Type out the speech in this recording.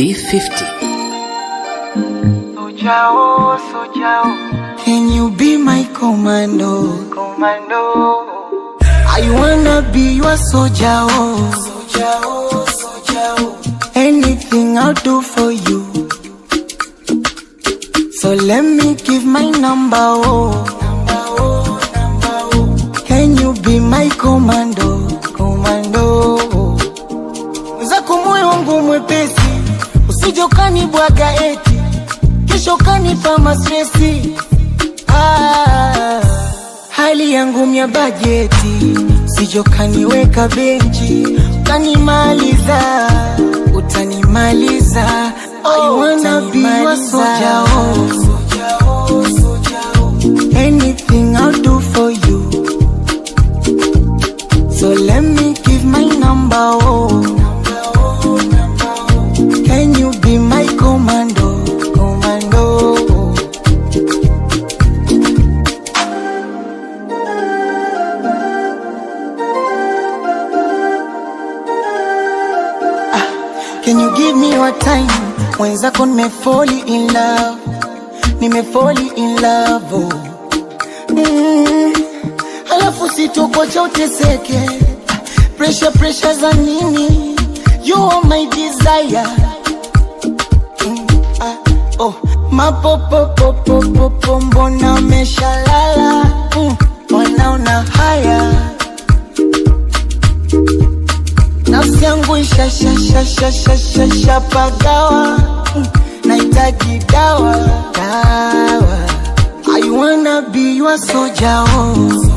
D50. Sojao, Sojao, Can you be my commando? Commando. I wanna be your soldier, oh. Soldier, oh, soldier, oh. Anything I'll do for you. So let me give my number, oh. Number, oh, number, oh. Can you be my commando? Commando. Zako moyo wangu mwepesi, usije ukanibwaga eti kesho kanipa mastresi. Ah, hali yangu mya bajeti, usije kaniweka benchi, utanimaliza, utanimaliza. I wanna be your soldier, oh. Soldier, oh, soldier, oh. Anything I'll do for you. So let me give my number, oh. Number, oh, number, oh. Can you be my commando? Commando. Can you give me your time? Mwenzako nimefoli in love, nimefoli in love oh. mm. Alafu sitokocha uteseke, pressure pressure za nini? You are my desire mm. ah, oh. Mapopopopopopo mbona umeshalala mm. Wanaona haya nafsi yangu ishashashashashashapagawa nahitaji dawa dawa I wanna be your soldier oh.